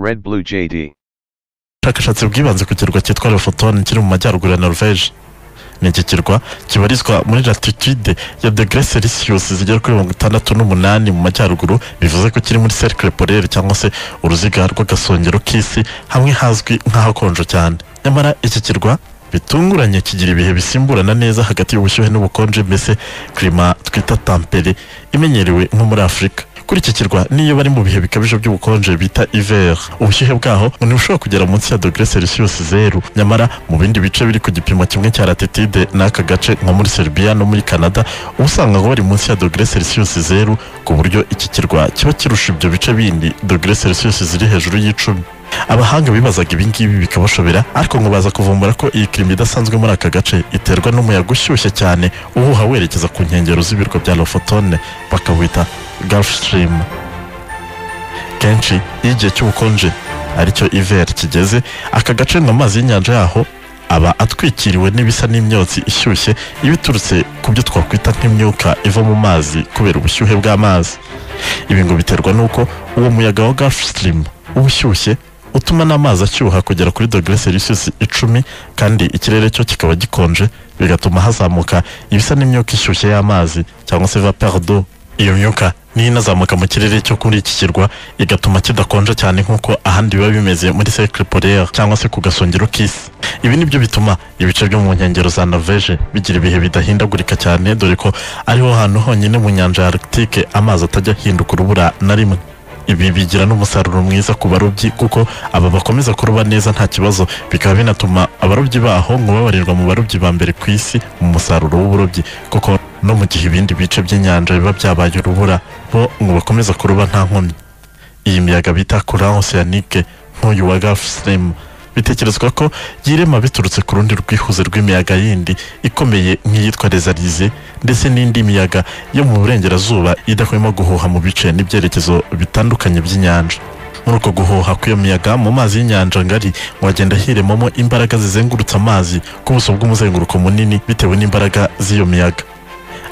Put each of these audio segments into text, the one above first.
Red Blue JD. ubushakashatsi bwibanze ku kirwa cyitwa lefotoni kiri mu majyaruguru ya norvege ni iki kirwa kibarizwa muri latitude ya degere selisiyusi zigera kuri mirongo itandatu n'umunani mu majyaruguru bivuze ko kiri muri serikire polere cyangwa se uruziga rw'agasongero k'isi hamwe hazwi nk'ahakonje cyane nyamara iki kirwa bitunguranye kigira ibihe bisimburana neza hagati y'ubushyuhe n'ubukonje mbese klima twita tampere imenyerewe nko muri afurika kuri iki kirwa niyo bari mu bihe bikabije by'ubukonje bita iver ubushyuhe bwaho ngo ntibushobora kugera munsi ya dogere selisiyusi zeru nyamara mu bindi bice biri ku gipimo kimwe cya latitude n'aka gace nko muri serbia no muri canada uba usanga ngo bari munsi ya dogere selisiyusi zeru ku buryo iki kirwa kiba kirusha ibyo bice bindi dogere selisiyusi ziri hejuru y'icumi abahanga bibazaga ibi ngibi bikabashobera ariko ngo baza kuvumbura ko iyi kirimo idasanzwe muri aka gace iterwa n'umuyaga ushyushye cyane uhuha werekeza ku nkengero z'ibirwa bya lofotone bakawita gulf stream kenshi iyo igihe cy'ubukonje aricyo iver kigeze aka gace ngo amazi y'inyanja yaho aba atwikiriwe n'ibisa n'imyotsi ishyushye iba iturutse ku byo twakwita nk'imyuka iva mu mazi kubera ubushyuhe bw'amazi ibi ngo biterwa n'uko uwo muyaga wa gulf stream uba ushyushye utuma n'amazi ashyuha kugera kuri dogere selisiyusi icumi kandi ikirere cyo kikaba gikonje bigatuma hazamuka ibisa n'imyuka ishyushye y'amazi cyangwa se vapeur d'eau iyo myuka niyo inazamuka mu kirere cyo kuri iki kirwa igatuma kidakonja cyane nk'uko ahandi biba bimeze muri cercle polaire cyangwa se ku gasongero k'isi ibi ni byo bituma ibice byo mu nkengero za norvege bigira ibihe bidahindagurika cyane dore ko ariho hantu honyine mu nyanja ya arctique amazi atajya ahinduka urubura na rimwe ibi bigira n'umusaruro mwiza ku barobyi kuko aba bakomeza kuroba neza nta kibazo bikaba binatuma abarobyi baho ngo babarirwa mu barobyi ba mbere ku isi mu musaruro w'uburobyi kuko no mu gihe ibindi bice by'inyanja biba byabaye urubura bo ngo bakomeza kuroba nta nkomyi iyi miyaga bita courant océanique nk'uyu wa Gulf Stream bitekerezwa ko yirema biturutse ku rundi rwihuze rw'imiyaga yindi ikomeye nk'iyitwa rezarize ndetse n'indi miyaga yo mu burengerazuba idahwema guhuha mu bice n'ibyerekezo bitandukanye by'inyanja muri uko guhuha kw'iyo miyaga mu mazi y'inyanja ngari wagenda hiremamo imbaraga zizengurutse amazi ku buso bw'umuzenguruko munini bitewe n'imbaraga z'iyo miyaga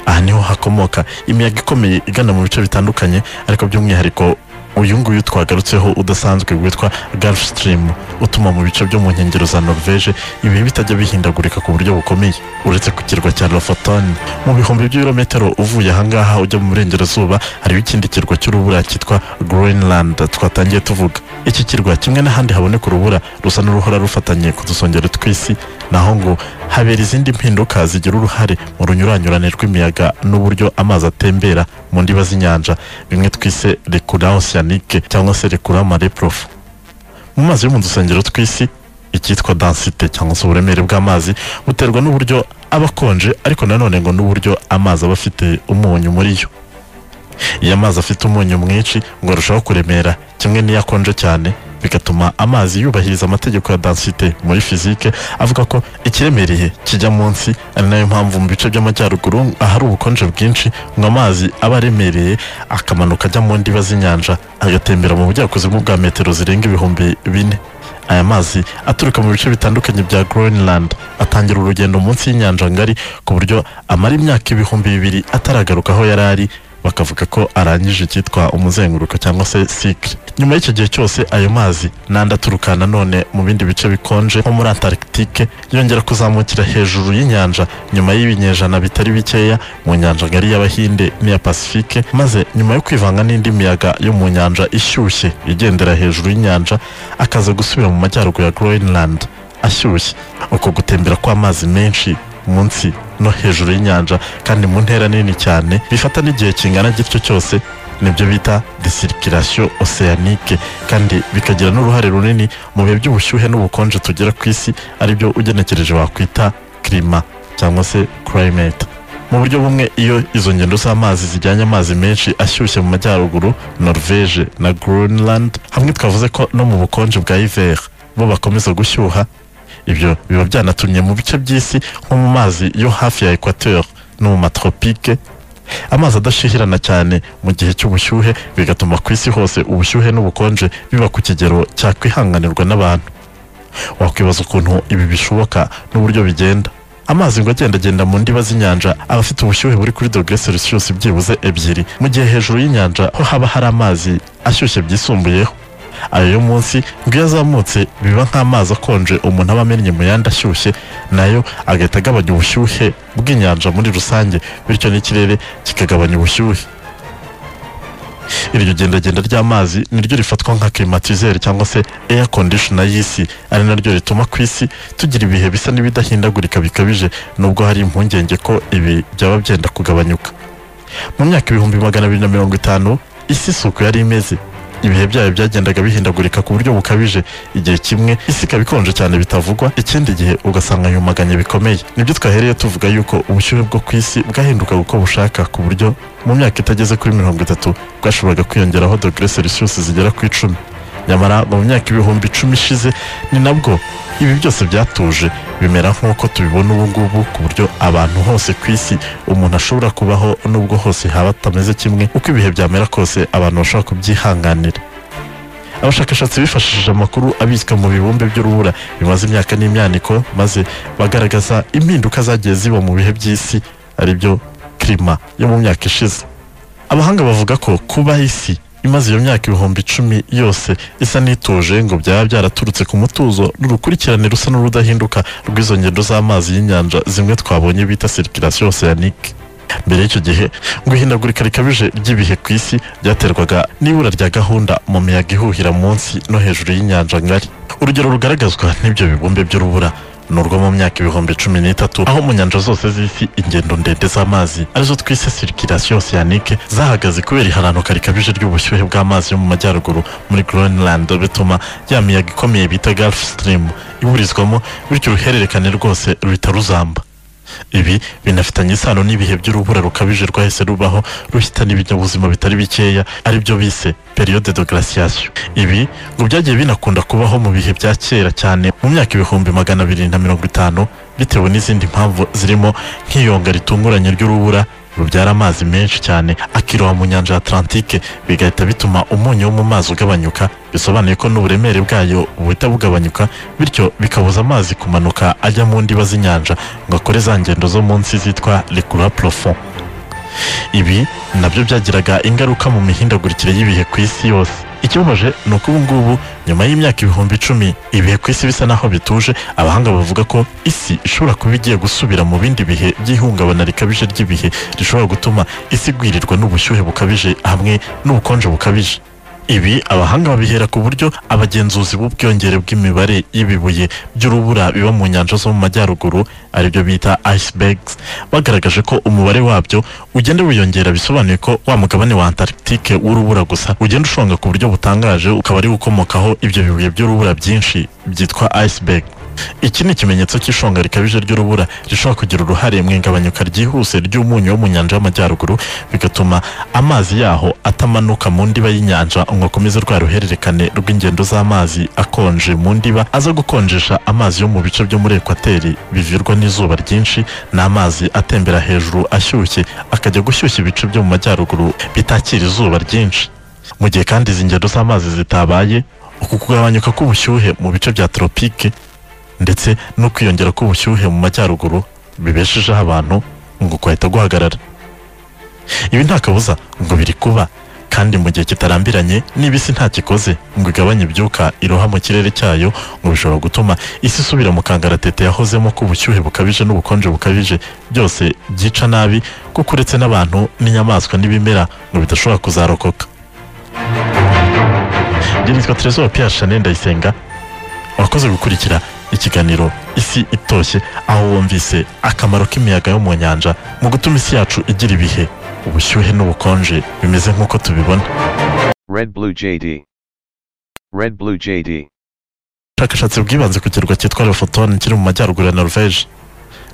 aha niho hakomoka imiyaga ikomeye igana mu bice bitandukanye ariko by'umwihariko uyu nguyu twagarutseho udasanzwe witwa Gulf Stream utuma mu bice byo mu nkengero za Norvege ibihe bitajya bihindagurika ku buryo bukomeye uretse ku kirwa cya Lofoten mu bihumbi by'ibirometero uvuye ahangaha ujya mu burengerazuba hariho ikindi kirwa cy'urubura cyitwa Greenland twatangiye tuvuga iki kirwa kimwe n'ahandi haboneka urubura rusa n'uruhora rufatanye ku dusongero tw'isi naho ngo habera izindi mpinduka zigira uruhare mu runyuranyurane rw'imiyaga n'uburyo amazi atembera mu ndiba z'inyanja bimwe twise rekura oceanique cyangwa se rekura mare prof mu mazi yo mu dusengero tw'isi icyitwa densite cyangwa se uburemere bw'amazi buterwa n'uburyo aba akonje ariko nanone ngo n'uburyo amazi aba afite umunyu muri yo iyo amazi afite umunyu mwinshi ngo arushaho kuremera kimwe n'iyo akonje cyane bigatuma amazi yubahiriza amategeko ya densite muri fizike avuga ko ikiremereye kijya munsi ari nayo mpamvu mu bice by'amajyaruguru ahari ubukonje bwinshi ngo amazi aba aremereye akamanuka ajya mu ndiba z'inyanja agatembera mu bujyakuzimu bwa metero zirenga ibihumbi bine aya mazi aturuka mu bice bitandukanye bya Greenland atangira urugendo munsi y'inyanja ngari ku buryo amara imyaka ibihumbi bibiri ataragaruka aho yari ari bakavuga ko arangije icyitwa umuzenguruko cyangwa se sikiri nyuma y'icyo gihe cyose ayo mazi n'andi aturuka nanone mu bindi bice bikonje nko muri antarctique yongera kuzamukira hejuru y'inyanja nyuma y'ibinyejana bitari bikeya mu nyanja ngari y'abahinde n'iya pacifique maze nyuma yo kwivanga n'indi miyaga yo mu nyanja ishyushye igendera hejuru y'inyanja akaza gusubira mu majyaruguru ya greenland ashyushye uko gutembera kw'amazi menshi munsi no hejuru y'inyanja kandi mu ntera nini cyane bifata n'igihe kingana gityo cyose nibyo bita desirikirasiyo oseanike kandi bikagira n'uruhare runini mu bihe by'ubushyuhe n'ubukonje tugera ku isi aribyo ugenekereje wakwita kirima cyangwa se kirayimeti mu buryo bumwe iyo izo ngendo z'amazi zijyanye amazi menshi ashyushye mu majyaruguru norvege na greenland hamwe twavuze ko no mu bukonje bwa iver bo bakomeza gushyuha ibyo biba byanatumye mu bice by'isi nko mu mazi yo hafi ya ekwateur no mu matropike amazi adashihirana cyane mu gihe cy'ubushyuhe bigatuma ku isi hose ubushyuhe n'ubukonje biba ku kigero cyakwihanganirwa n'abantu wakwibaza ukuntu ibi bishoboka n'uburyo bigenda amazi ngo agendagenda mu ndiba z'inyanja aba afite ubushyuhe buri kuri dogere selisiyusi byibuze ebyiri mu gihe hejuru y'inyanja ho haba hari amazi ashyushye byisumbuyeho ayo yo munsi ngo iyo azamutse biba nk'amazi akonje umuntu aba amennye mu yandi ashyushye nayo agahita agabanya ubushyuhe bw'inyanja muri rusange bityo n'ikirere kikagabanya ubushyuhe iryo gendagenda ry'amazi niryo rifatwa nka klimatizeri cyangwa se air conditioner y'isi ari naryo rituma ku isi tugira ibihe bisa n'ibidahindagurika bikabije nubwo hari impungenge ko ibi byaba byenda kugabanyuka mu myaka ibihumbi magana abiri na mirongo itanu isi isuku yari imeze ibihe byayo byagendaga bihindagurika ku buryo bukabije igihe kimwe isi ikaba ikonje cyane bitavugwa ikindi gihe ugasanga yumaganye bikomeye nibyo twahereye tuvuga yuko ubushyuhe bwo ku isi bwahindukaga uko bushaka ku buryo mu myaka itageze kuri mirongo itatu bwashoboraga kwiyongeraho dogere selisiyusi zigera ku icumi nyamara mu myaka ibihumbi icumi ishize ni nabwo ibi byose byatuje bimera nk'uko tubibona ubu ngubu ku buryo abantu hose ku isi umuntu ashobora kubaho nubwo hose haba atameze kimwe uko ibihe byamera kose abantu bashobora kubyihanganira abashakashatsi bifashishije amakuru abitswe mu bibumbe by'urubura bimaze imyaka n'imyaniko maze bagaragaza impinduka zagiye ziba mu bihe by'isi aribyo kirima yo mu myaka ishize abahanga bavuga ko kuba isi imaze iyo myaka ibihumbi icumi yose isa n'ituje ngo byaba byaraturutse ku mutuzo n'urukurikirane rusa n'urudahinduka rw'izo ngendo z'amazi y'inyanja zimwe twabonye bita sirikirasiyo oseyanike mbere y'icyo gihe ngo ihindagurika rikabije ry'ibihe ku isi ryaterwaga n'ibura rya gahunda mu miyaga ihuhira munsi no hejuru y'inyanja ngari urugero rugaragazwa n'ibyo bibumbe by'urubura ni urwo mu myaka ibihumbi cumi n'itatu aho mu nyanja zose z'isi ingendo ndende z'amazi arizo twise sirikirasiyo oseyanike zahagaze kubera iharanuka rikabije ry'ubushyuhe bw'amazi yo mu majyaruguru muri Greenland bituma ya miyaga ikomeye bita Gulf Stream iburizwamo bityo uruhererekane rwose ruhita ruzamba ibi binafitanye isano n'ibihe by'urubura rukabije rwahise rubaho ruhitana ibinyabuzima bitari bikeya aribyo bise periyode de glaciation ibi ngo byagiye binakunda kubaho mu bihe bya kera cyane mu myaka ibihumbi magana abiri na mirongo itanu bitewe n'izindi mpamvu zirimo nk'iyonga ritunguranye ry'urubura rubyara amazi menshi cyane akiroha mu nyanja ya Atlantique bigahita bituma umunyu wo mu mazi ugabanyuka bisobanuye ko n'uburemere bwayo buhita bugabanyuka bityo bikabuza amazi kumanuka ajya mu ndiba z'inyanja ngo akore za ngendo zo munsi zitwa rikura profond ibi nabyo byagiraga ingaruka mu mihindagurikire y'ibihe ku isi yose ikibabaje ni uko ubu ngubu nyuma y'imyaka ibihumbi icumi ibihe ku isi bisa naho bituje abahanga bavuga ko isi ishobora kuba igiye gusubira mu bindi bihe by'ihungabana rikabije ry'ibihe rishobora gutuma isi igwirirwa n'ubushyuhe bukabije hamwe n'ubukonje bukabije ibi abahanga babihera ku buryo abagenzuzi b'ubwiyongere bw'imibare y'ibibuye by'urubura biba mu nyanja zo mu majyaruguru aribyo bita icebergs bagaragaje ko umubare wabyo ugenda wiyongera bisobanuye ko wa mugabane wa antarctique w'urubura gusa ugenda ushonga ku buryo butangaje ukaba ari ukomokaho ibyo bibuye by'urubura byinshi byitwa iceberg iki ni ikimenyetso cy'ishonga rikabije ry'urubura rishobora kugira uruhare mu igabanyuka ryihuse ry'umunyu wo mu nyanja y'amajyaruguru bigatuma amazi yaho atamanuka mu ndiba y'inyanja ngo akomeze rwa ruhererekane rw'ingendo z'amazi akonje mu ndiba aza gukonjesha amazi yo mu bice byo muri ekwateri bivirwa n'izuba ryinshi ni amazi atembera hejuru ashyushye akajya gushyushya ibice byo mu majyaruguru bitakira izuba ryinshi mu gihe kandi izi ngendo z'amazi zitabaye uku kugabanyuka k'ubushyuhe mu bice bya tropike ndetse no kwiyongera k'ubushyuhe mu majyaruguru bibeshejeho abantu ngo kwahita guhagarara ibi nta kabuza ngo biri kuba kandi mu gihe kitarambiranye niba isi nta kikoze ngo igabanye ibyuka iroha mu kirere cyayo ngo bishobora gutuma isi isubira mu kangaratete yahozemo k'ubushyuhe bukabije n'ubukonje bukabije byose byica nabi kuko uretse n'abantu n'inyamaswa n'ibimera ngo bidashobora kuzarokoka njye nitwa Trezor Pierre Chanel Ndayisenga wakoze gukurikira ikiganiro isi itoshye aho wumvise akamaro k'imiyaga yo mu nyanja mu gutuma isi yacu igira ibihe ubushyuhe n'ubukonje bimeze nk'uko tubibona Red Blue JD. Red Blue JD. ubushakashatsi bwibanze ku kirwa cyitwa Lofoten kiri mu majyaruguru ya Norvege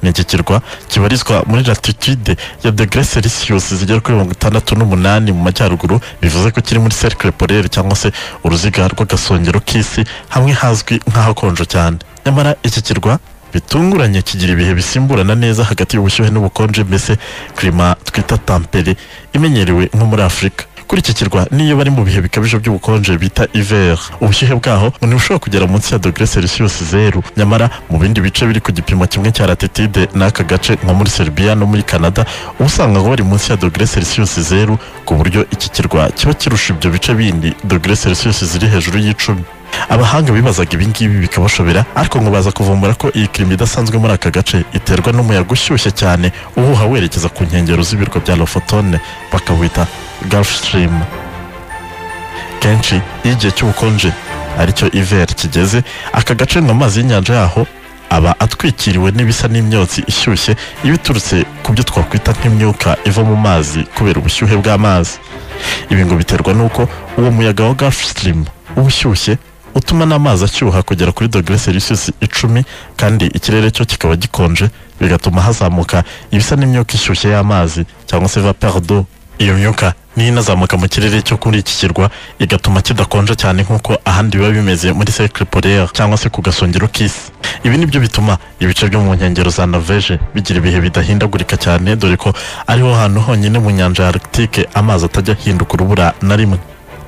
ni iki kirwa kibarizwa muri latitude ya degere selisiyusi zigera kuri mirongo itandatu n'umunani mu majyaruguru bivuze ko kiri muri serikire polere cyangwa se uruziga rw'agasongero k'isi hamwe hazwi nk'ahakonje cyane nyamara iki kirwa bitunguranye kigira ibihe bisimburana neza hagati y'ubushyuhe n'ubukonje mbese kirima twita tampere imenyerewe nko muri afurika kuri iki kirwa niyo bari mu bihe bikabije by'ubukonje bita hiver ubushyuhe bwaho ngo ntibushobora kugera munsi ya dogere celsius zeru nyamara mu bindi bice biri ku gipimo kimwe cya latitude n'aka gace nka muri serbia no muri canada uba usanga ngo bari munsi ya dogere celsius zeru ku buryo iki kirwa kiba kirusha ibyo bice bindi dogere celsius ziri hejuru y'icumi abahanga bibazaga ibingibi bikabashobera ariko ngo baza kuvumbura ko iyi kirima idasanzwe muri aka gace iterwa n'umuyaga ushyushye cyane uhuha werekeza ku nkengero z'ibirwa bya lofotone bakawita gulf stream kenshi iyo igihe cy'ubukonje aricyo iver kigeze aka gace ngo amazi y'inyanja yaho aba atwikiriwe n'ibisa n'imyotsi ishyushye iba iturutse ku byo twakwita nk'imyuka iva mu mazi kubera ubushyuhe bw'amazi ibi ngo biterwa n'uko uwo muyaga wa gulf stream uba ushyushye utuma n'amazi ashyuha kugera kuri dogere celsius icumi kandi ikirere cyo kikaba gikonje bigatuma hazamuka ibisa n'imyuka ishyushye y'amazi cyangwa se vapeur d'eau iyo myuka niyo inazamuka mu kirere cyo kuri iki kirwa igatuma kidakonja cyane nk'uko ahandi biba bimeze muri cercle polaire cyangwa se ku gasongero k'isi ibi nibyo bituma ibice byo mu nkengero za norvege bigira ibihe bidahindagurika cyane dore ko ariho hantu honyine mu nyanja ya arctique amazi atajya ahinduka urubura na rimwe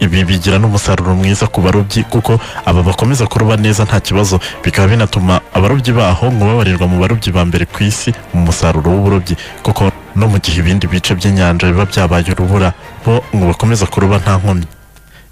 ibi bigira n'umusaruro mwiza ku barobyi kuko aba bakomeza kuroba neza nta kibazo bikaba binatuma abarobyi baho ngo babarirwa mu barobyi ba mbere ku isi mu musaruro w'uburobyi kuko no mu gihe ibindi bice by'inyanja biba byabaye urubura bo ngo bakomeza kuroba nta nkomyi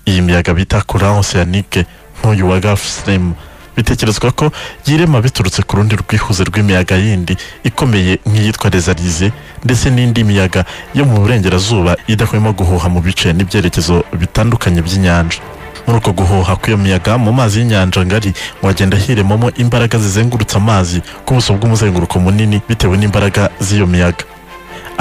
iyi miyaga bita courant océanique nk'uyu wa Gulf Stream bitekerezwa ko yirema biturutse ku rundi rwihuze rw'imiyaga yindi ikomeye nk'iyitwa rezarize ndetse n'indi miyaga yo mu burengerazuba idahwema guhuha mu bice n'ibyerekezo bitandukanye by'inyanja muri uko guhuha kw'iyo miyaga mu mazi y'inyanja ngari ngo agenda hiremamo imbaraga zizengurutsa amazi ku buso bw'umuzenguruko munini bitewe n'imbaraga z'iyo miyaga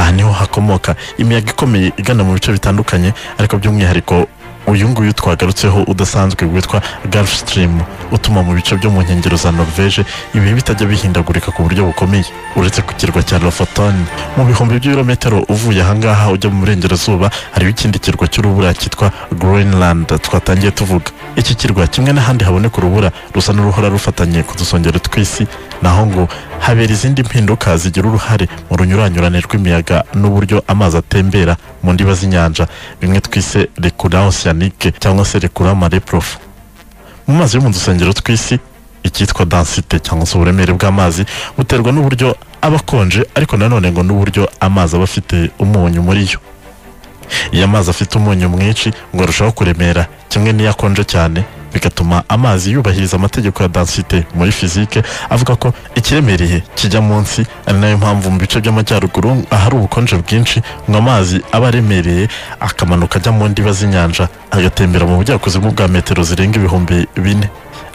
aha niho hakomoka imiyaga ikomeye igana mu bice bitandukanye ariko by'umwihariko uyu nguyu twagarutseho udasanzwe witwa Gulf Stream utuma mu bice byo mu nkengero za Norvege ibihe bitajya bihindagurika ku buryo bukomeye uretse ku kirwa cya Lofoten mu bihumbi by'ibirometero uvuye ahangaha ujya mu burengerazuba hariho ikindi kirwa cy'urubura cyitwa Greenland twatangiye tuvuga iki kirwa kimwe n'ahandi haboneka urubura rusa n'uruhora rufatanye ku dusongero tw'isi naho ngo habera izindi mpinduka zigira uruhare mu runyuranyurane rw'imiyaga n'uburyo amazi atembera mu ndiba z'inyanja bimwe twise rekura oceanique cyangwa se rekura mare profu mu mazi yo mu dusengero tw'isi icyitwa densite cyangwa se uburemere bw'amazi buterwa n'uburyo aba akonje ariko nanone ngo n'uburyo amazi aba afite umunyu muri yo iyo amazi afite umunyu mwinshi ngo arushaho kuremera kimwe n'iyo akonje cyane bigatuma amazi yubahiriza amategeko ya densite muri fizike avuga ko ikiremereye kijya munsi ari nayo mpamvu mu bice by'amajyaruguru ahari ubukonje bwinshi ngo amazi aba aremereye akamanuka ajya mu ndiba z'inyanja agatembera mu bujyakuzimu bwa metero zirenga ibihumbi bine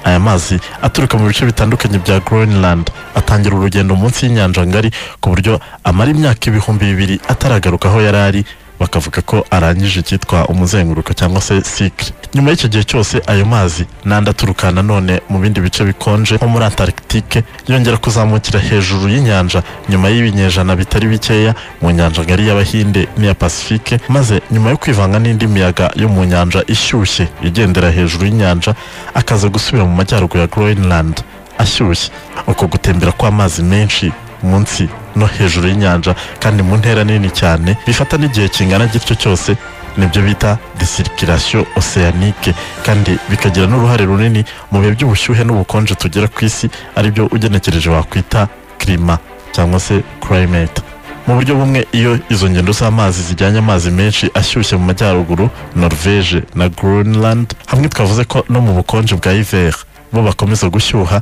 aya mazi aturuka mu bice bitandukanye bya Greenland atangira urugendo munsi y'inyanja ngari ku buryo amara imyaka ibihumbi bibiri ataragaruka aho yari ari bakavuga ko arangije icyitwa umuzenguruko cyangwa se sikire nyuma y'icyo gihe cyose ayo mazi n'andi aturuka nanone mu bindi bice bikonje nko muri antarctique yongera kuzamukira hejuru y'inyanja nyuma y'ibinyejana bitari bikeya mu nyanja ngari y'abahinde n'iya pacifique maze nyuma yo kwivanga n'indi miyaga yo mu nyanja ishyushye igendera hejuru y'inyanja akaza gusubira mu majyaruguru ya greenland ashyushye uko gutembera kw'amazi menshi munsi no hejuru y'inyanja kandi mu ntera nini cyane bifata n'igihe kingana gityo cyose nibyo bita desirikirasiyo oseanike kandi bikagira n'uruhare runini mu bihe by'ubushyuhe n'ubukonje tugera ku isi aribyo ugenekereje wakwita kirima cyangwa se kirayimete mu buryo bumwe iyo izo ngendo z'amazi zijyanye amazi menshi ashyushye mu majyaruguru norvege na greenland hamwe twavuze ko no mu bukonje bwa hiver bo bakomeza gushyuha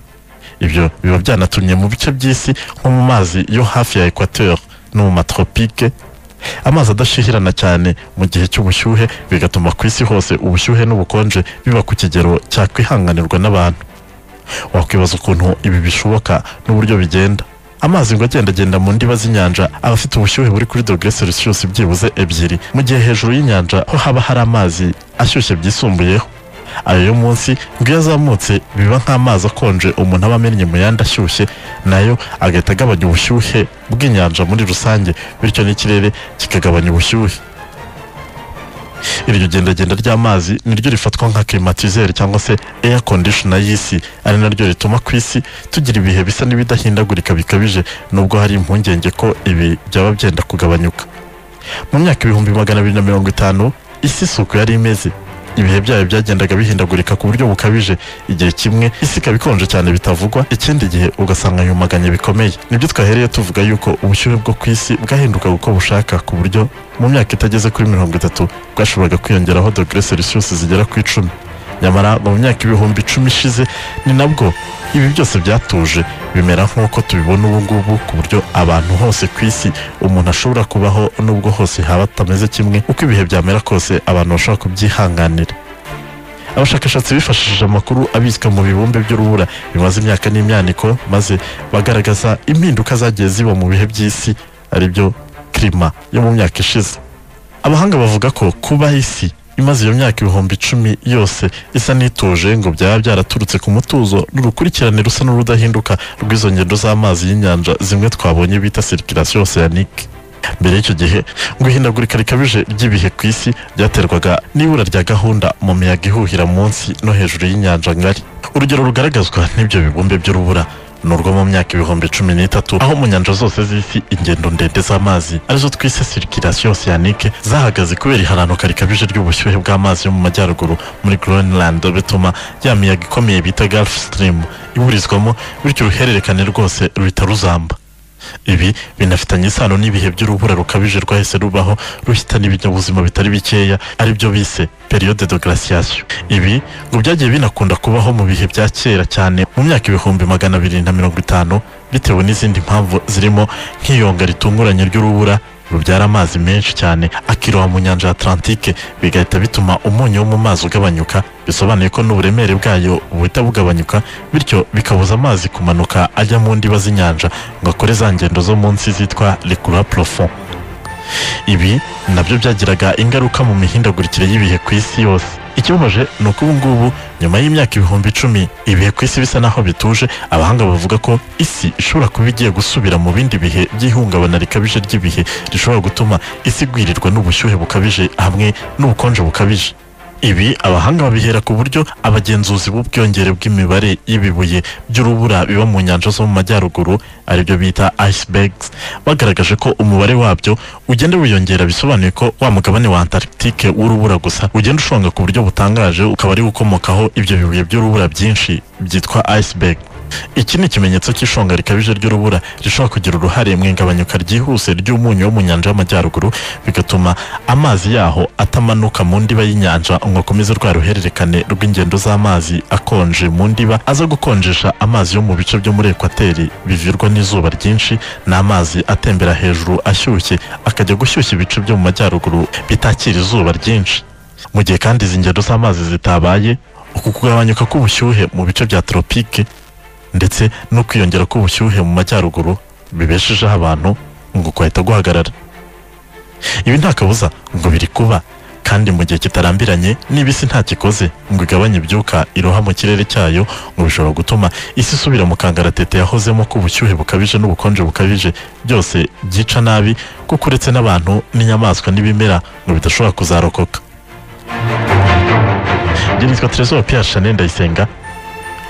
ibyo biba byanatumye mu bice by'isi nko mu mazi yo hafi ya ekwateur no mu matropike amazi adashyuhirana cyane mu gihe cy'ubushyuhe bigatuma ku isi hose ubushyuhe n'ubukonje biba ku kigero cyakwihanganirwa n'abantu wakwibaza ukuntu ibi bishoboka n'uburyo bigenda amazi ngo agendagenda mu ndiba z'inyanja aba afite ubushyuhe buri kuri dogere celsius byibuze ebyiri mu gihe hejuru y'inyanja ho haba hari amazi ashyushye byisumbuyeho ayo yo munsi ngo iyo azamutse biba nk'amazi akonje umuntu aba amennye mu yandi ashyushye nayo agahita agabanya ubushyuhe bw'inyanja muri rusange bityo n'ikirere kikagabanya ubushyuhe iryo gendagenda ry'amazi niryo rifatwa nka klimatizeri cyangwa se air conditioner y'isi ari naryo rituma ku isi tugira ibihe bisa n'ibidahindagurika bikabije nubwo hari impungenge ko ibi byaba byenda kugabanyuka mu myaka ibihumbi magana abiri na mirongo itanu isi isuku yari imeze ibihe byayo byagendaga bihindagurika ku buryo bukabije igihe kimwe isi ikaba ikonje cyane bitavugwa ikindi gihe ugasanga yumaganye bikomeye nibyo twahereye tuvuga yuko ubushyuhe bwo ku isi bwahindukaga uko bushaka ku buryo mu myaka itageze kuri mirongo itatu bwashoboraga kwiyongeraho dogere celsius zigera ku icumi nyamara mu myaka ibihumbi icumi ishize ni nabwo ibi byose byatuje bimera nk'uko tubibona ubu ngubu ku buryo abantu hose ku isi umuntu ashobora kubaho nubwo hose haba atameze kimwe uko ibihe byamera kose abantu bashobora kubyihanganira abashakashatsi bifashishije amakuru abitswe mu bibumbe by'urubura bimaze imyaka n'imyaniko maze bagaragaza impinduka zagiye ziba mu bihe by'isi aribyo kirima yo mu myaka ishize abahanga bavuga ko kuba isi imaze iyo myaka ibihumbi icumi yose isa n'ituje ngo byaba byaraturutse ku mutuzo n'urukurikirane rusa n'urudahinduka rw'izo ngendo z'amazi y'inyanja zimwe twabonye bita sirikirasiyo oseyanike mbere y'icyo gihe ngo ihindagurika rikabije ry'ibihe ku isi byaterwaga n'ibura rya gahunda mu miyaga ihuhira munsi no hejuru y'inyanja ngari urugero rugaragazwa n'ibyo bibumbe by'urubura ni urwo mu myaka ibihumbi cumi n'itatu aho mu nyanja zose z'isi ingendo ndende z'amazi arizo twise sirikirasiyo oseyanike zahagaze kubera iharanuka rikabije ry'ubushyuhe bw'amazi yo mu majyaruguru muri greenland bituma ya miyaga ikomeye bita gulf stream iburizwamo bityo uruhererekane rwose ruhita ruzamba ibi binafitanye isano n'ibihe by'urubura rukabije rwahise rubaho ruhitana ibinyabuzima bitari bikeya aribyo bise periyode de glaciation ibi ngo byagiye binakunda kubaho mu bihe bya kera cyane mu myaka ibihumbi magana abiri na mirongo itanu bitewe n'izindi mpamvu zirimo nk'iyonga ritunguranye ry'urubura rubyara amazi menshi cyane akiroha mu nyanja ya Atlantike bigahita bituma umunyu wo mu mazi ugabanyuka bisobanuye ko n'uburemere bwayo buhita bugabanyuka bityo bikabuza amazi kumanuka ajya mu ndiba z'inyanja ngo akore za ngendo zo munsi zitwa rikura profond ibi nabyo byagiraga ingaruka mu mihindagurikire y'ibihe ku isi yose ikibabaje ni uko ubu ngubu nyuma y'imyaka ibihumbi icumi ibihe ku isi bisa naho bituje abahanga bavuga ko isi ishobora kuba igiye gusubira mu bindi bihe by'ihungabana rikabije ry'ibihe rishobora gutuma isi igwirirwa n'ubushyuhe bukabije hamwe n'ubukonje bukabije ibi abahanga babihera ku buryo abagenzuzi b'ubwiyongere bw'imibare y'ibibuye by'urubura biba mu nyanja zo mu majyaruguru aribyo bita icebergs bagaragaje ko umubare wabyo ugenda wiyongera bisobanuye ko wa mugabane wa antarctique w'urubura gusa ugenda ushonga ku buryo butangaje ukaba ari gukomokaho ibyo bibuye by'urubura byinshi byitwa iceberg iki ni ikimenyetso cy'ishonga rikabije ry'urubura rishobora kugira uruhare mu igabanyuka ryihuse ry'umunyu wo mu nyanja y'amajyaruguru bigatuma amazi yaho atamanuka mu ndiba y'inyanja ngo akomeze rwa ruhererekane rw'ingendo z'amazi akonje mu ndiba aza gukonjesha amazi yo mu bice byo muri ekwateri bivirwa n'izuba ryinshi n'amazi atembera hejuru ashyushye akajya gushyushya ibice byo mu majyaruguru bitakira izuba ryinshi mu gihe kandi izi ngendo z'amazi zitabaye uku kugabanyuka k'ubushyuhe mu bice bya tropike ndetse no kwiyongera k'ubushyuhe mu majyaruguru bibeshejeho abantu ngo kwahita guhagarara ibi nta kabuza ngo biri kuba kandi mu gihe kitarambiranye niba isi nta kikoze ngo igabanye ibyuka iroha mu kirere cyayo ngo bishobora gutuma isi isubira mu kangaratete yahozemo k'ubushyuhe bukabije n'ubukonje bukabije byose byica nabi kuko uretse n'abantu n'inyamaswa n'ibimera ngo bidashobora kuzarokoka njye nitwa Trezor Pierre Chanel Ndayisenga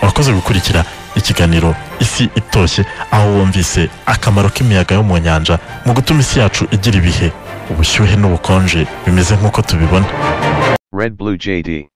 wakoze gukurikira ikiganiro isi itoshye aho wumvise akamaro k'imiyaga yo mu nyanja mu gutuma isi yacu igira ibihe ubushyuhe n'ubukonje bimeze nk'uko tubibona Red Blue JD.